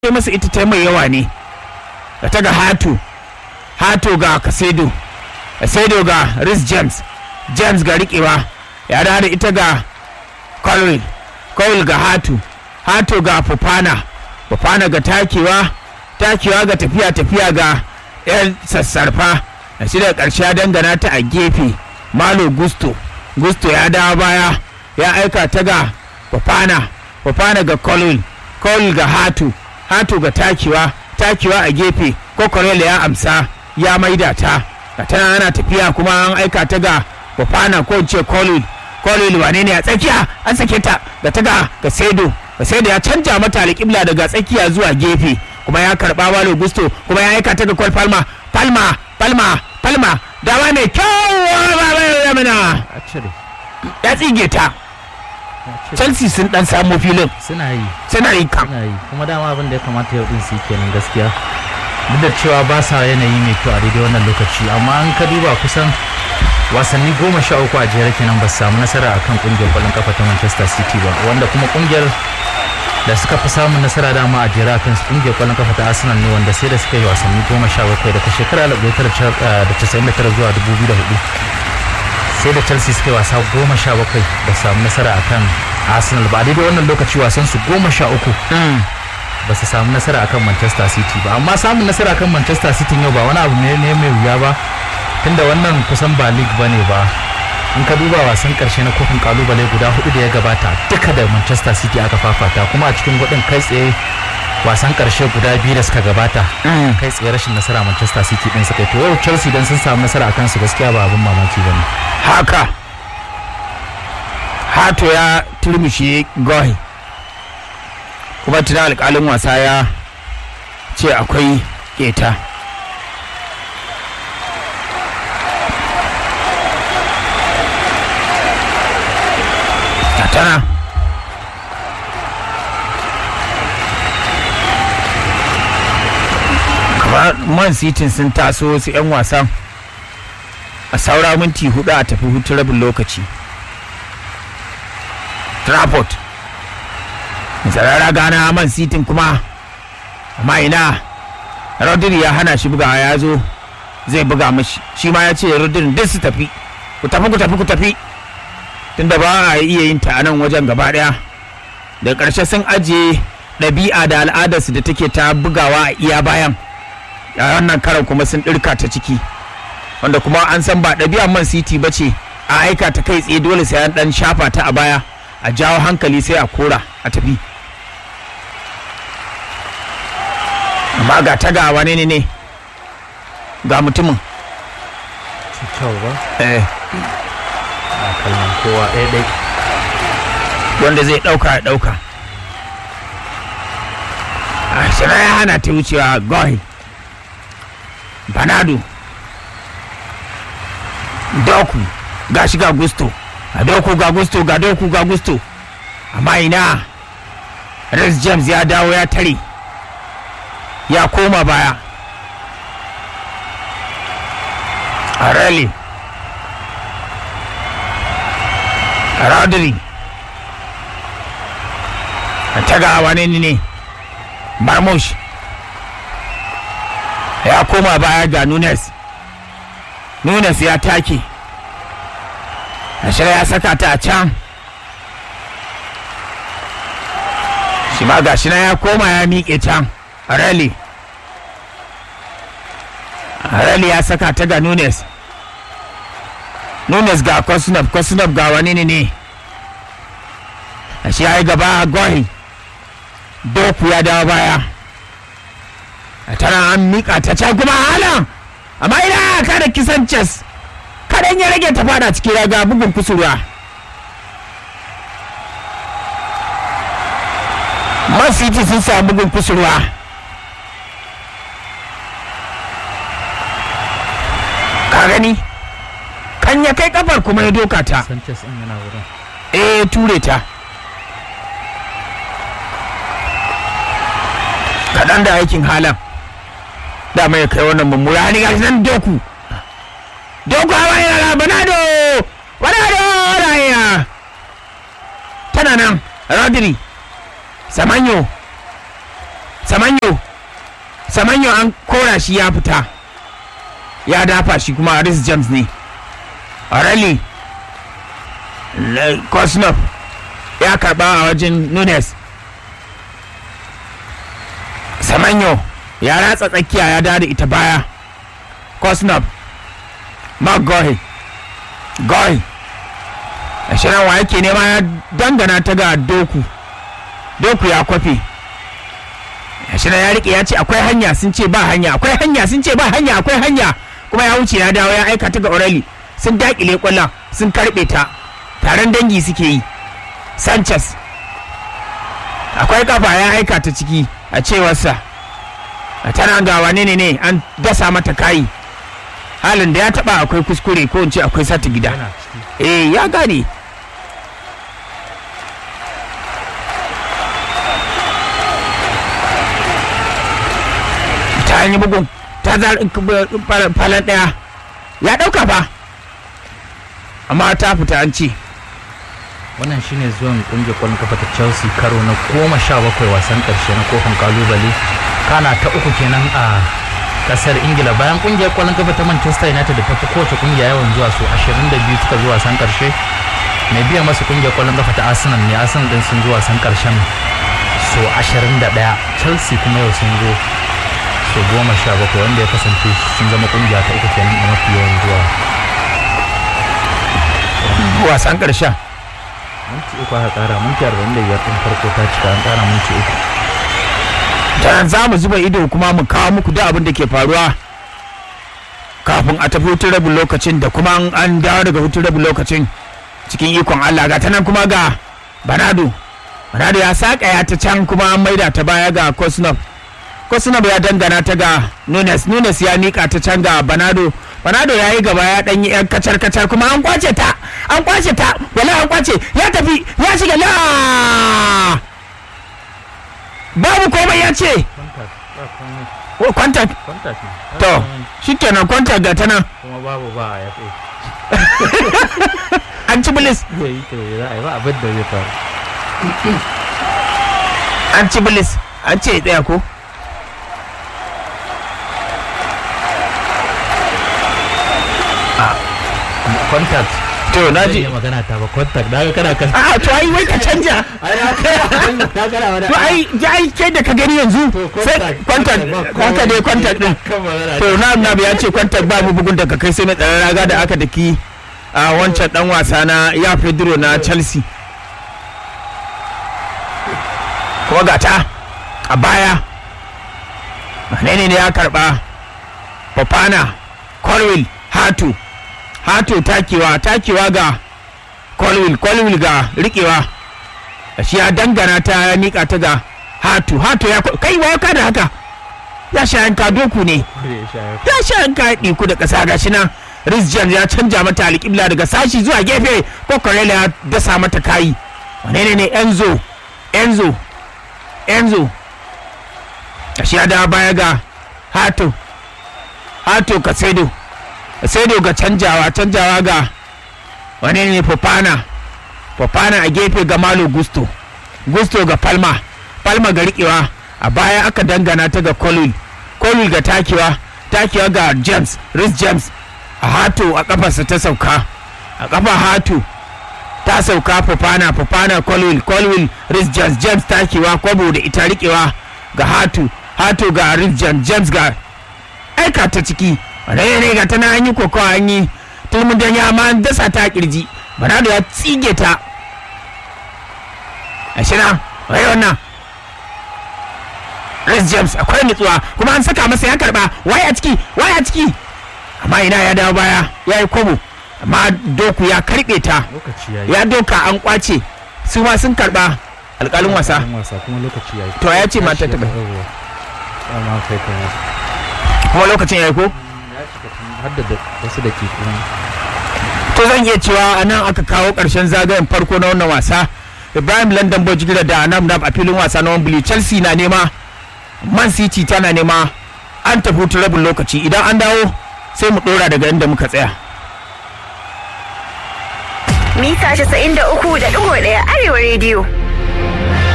kai masa ita ta mai yawa ne da ta ga hatu hatu ga kasedo kasedo ga rhys james james ga riƙewa ya da ita ga colwell colwell ga hatu hatu ga fufana fufana ga takewa takewa ga tafiya tafiya ga yan sassarfa da shi da ƙarshe ya dangana ta a gefe malo gusto gusto ya dawo baya ya aika ta ga fufana fufana ga colwell colwell ga hatu hatu ga takewa takewa a gefe kokorela ya amsa ya maida ta ga tana ana tafiya kuma an aika ta ga fufana ko in ce colwell colwell wane ne a tsakiya an sake ta ga ta ga ga sedo ga sedo ya canja mata alƙibla daga tsakiya zuwa gefe kuma ya karba walo gusto kuma ya aika ta ga kwal palma palma palma palma dama mai kyau yamina a cire ya tsige ta a cire. chelsea sun dan samu filin suna yi suna yi kam suna yi kuma dama abin da ya kamata yau din su yi kenan gaskiya duk da cewa ba sa yanayi mai kyau a daidai wannan lokaci amma an ka duba kusan wasanni goma sha uku a jere kenan ba su samu nasara akan kungiyar kwallon kafa ta manchester city ba wanda kuma kungiyar da suka fi samun nasara dama a jere akan su kungiyar kwallon kafa ta arsenal ne wanda sai da suka yi wasanni goma sha bakwai daga shekara da casa'in da tara zuwa dubu biyu da hudu sai da chelsea suka yi wasa goma sha bakwai da samu nasara akan arsenal ba a daidai wannan lokaci wasan su goma sha uku ba su samu nasara akan manchester city ba amma samun nasara akan manchester city yau ba wani abu ne ne mai wuya ba tunda wannan kusan ba league ba ne ba in ka duba wasan karshe na kofin kalubale guda hudu da ya gabata duka da manchester city aka fafata kuma a cikin hudun kai tsaye wasan karshe guda biyu da suka gabata kai tsaye rashin nasara manchester city din suka yi to yau chelsea dan sun samu nasara akan su gaskiya ba abin mamaki ba ne haka hato ya turmushe gohi kuma tuna alkalin wasa ya ce akwai keta tana kamar man city sun taso wasu 'yan wasan a saura minti hudu a tafi hutun rabin lokaci Trafford zarara gana man sitin kuma amma ina rodri ya hana shi bugawa ya zo zai buga mashi shi ma ya ce rodri duk su tafi ku tafi ku tafi ku tafi tunda ba a iya yin ta a nan wajen gaba daya da ƙarshe sun ajiye ɗabi'a da al'adarsu da take ta bugawa a iya bayan a wannan karan kuma sun ɗirka ta ciki wanda kuma an san ba ɗabi'ar man city ba ce a aika ta kai tsaye dole sai an ɗan shafa ta a baya a jawo hankali sai a kora a tafi amma ga ta ga wane ne ne ga mutumin kyau ba eh, a kallon kowa ɗaya ɗaya wanda zai ɗauka ya ɗauka a shira ya hana ta wucewa gohi banado doku ga shi ga gusto ga doku ga gusto ga doku ga gusto amma ina Rex James ya dawo ya tare ya koma baya a rally Rodri ta ga wane ne ne Marmush ya koma baya ga Nunes Nunes ya take Ashira ya saka ta a can shi ma gashi na ya koma ya miƙe can Rally Rally ya saka ta ga Nunes Nunes ga Kosunov Kosunov ga wani ne ne shi ya yi gaba gohi Doku ya dawo baya tana an miƙa ta can kuma halan amma ina kada kisan chess kadan ya rage ta fada cikin raga bugun kusurwa Man City sun samu bugun kusurwa ka gani kan ya kai kafar kuma ya doka ta sanchez ɗin yana wurin eh ture ta kaɗan da aikin halan dama ya kai wannan mummura ni gashi nan doku doku hawa yana banado banado raya tana nan rodri samanyo samanyo samanyo an kora shi ya fita ya dafa shi kuma Rhys James ne Orelli Kosnov ya karba a wajen Nunes Samanyo ya ratsa tsakiya ya dada ita baya Kosnov Mark Gohi Gohi a shirin wa yake nema ya dangana ta ga Doku Doku ya kwafe a shirin ya rike ya ce akwai hanya sun ce ba hanya akwai hanya sun ce ba hanya akwai hanya kuma ya wuce ya dawo ya aika ta ga Orelli sun dakile kwallon sun karbe ta taron dangi suke yi Sanchez akwai kafa ya aika ta ciki a cewarsa a tana ga wane ne ne an dasa mata kayi halin da ya taba akwai kuskure ko in ce akwai sata gida yana ciki eh ya gane ta yi bugun ta zar falon daya ya dauka fa amma ta fita an ce wannan shine zuwan kungiyar kwallon kafa ta chelsea karo na goma sha bakwai wasan karshe na kofin kalubale kana ta uku kenan a kasar ingila bayan kungiyar kwallon kafa ta manchester united da ta fi kowace kungiya yawan zuwa su 22 suka zuwa wasan karshe mai biya masu kungiyar kwallon kafa ta arsenal ne arsenal din sun zuwa wasan karshen so 21 chelsea kuma yau sun zo so goma sha bakwai wanda ya kasance sun zama kungiya ta uku kenan a mafi yawan zuwa wasan karshen minti uku aka kara minti 45 din farko ta cika an kara minti uku ta za mu zuba ido kuma mu kawo muku da abin da ke faruwa kafin a tafi hutun rabin lokacin da kuma an- an dawo daga hutun rabin lokacin cikin ikon Allah ga ta nan kuma ga Banado Banado ya saka ya ta can kuma an maida ta baya ga Kosnov Kosnov ya dangana ta ga Nunes Nunes ya mika ta can ga Banado Banado ya yi gaba ya ɗanyi yan kacar kacar kuma an kwace ta an kwace ta wala an kwace ya tafi ya shiga la babu komai ya ce contact ba komai Oh, contact contact ne to shikenan contact ga ta nan kuma babu ba a yafe an ci bilis zai yi to za a yi ba abin da zai faru an ci bilis an ce ya tsaya ko contact to na zai ji yi magana ta ba contact da ga kana kan a to ai wai ka canja ai na kai na kana wani to ai ji ai kai da ka gani yanzu To, sai contact, contact contact, ba haka dai komai. contact din kan magana to na na ya ce contact ba mu bugun daga kai sai na tsara raga da aka daki a wancan dan wasa na ya Pedro na Chelsea kuma ga ta a baya menene ne ya karba Fofana Colwill Hatu Hatu takewa takewa ga Colwill Colwill ga rikewa shi ya dangana ta ya mika ta ga Hatu Hatu ya kai wa ka da haka ya sha yanka doku ne ya sha ya ya sha yanka ya ɗiku da ƙasa gashi nan Rizjan ya canja mata alƙibla daga sashi zuwa gefe ko Corella ya dasa mata kayi wane ne ne Enzo Enzo Enzo gashi ya dawo baya ga Hato Hato Kasedo Kasedo ga canjawa canjawa ga wane ne Fofana Fofana a gefe ga Malo Gusto Gusto ga Palma Palma ga riƙewa a baya aka dangana ta ga Colwell Colwell ga takewa takewa ga James Rhys James a Hato a kafarsa ta sauka a kafa Hato ta sauka Fofana Fofana Colwell Colwell Rhys James James takewa kwabo da ita riƙewa ga Hato Hato ga Rhys James James ga aika ta ciki wane ne ga tana an yi kokawa an yi tulmun dan ya ma an dasa ta kirji Bernardo ya tsige ta a shina wai wannan Rhys James akwai nutsuwa kuma an saka masa ya karba waye a ciki waye a ciki amma ina ya dawo baya ya yi kobo amma doku ya karbe ta lokaci yayi ya doka an kwace su ma sun karba alkalin wasa Alƙalin wasa kuma lokaci yayi To, ya ce mata ta bai. Yawwa. Dama kai kai kuma lokacin ya yi ko ya shiga tun har da wasu da ke kuma to zan iya cewa a nan aka kawo ƙarshen zagayen farko na wannan wasa ibrahim london bojigila da nam nam a filin wasa na wembley chelsea na nema man city tana nema an tafi hutun rabin lokaci idan an dawo sai mu ɗora daga inda muka tsaya mita 93.1 arewa rediyo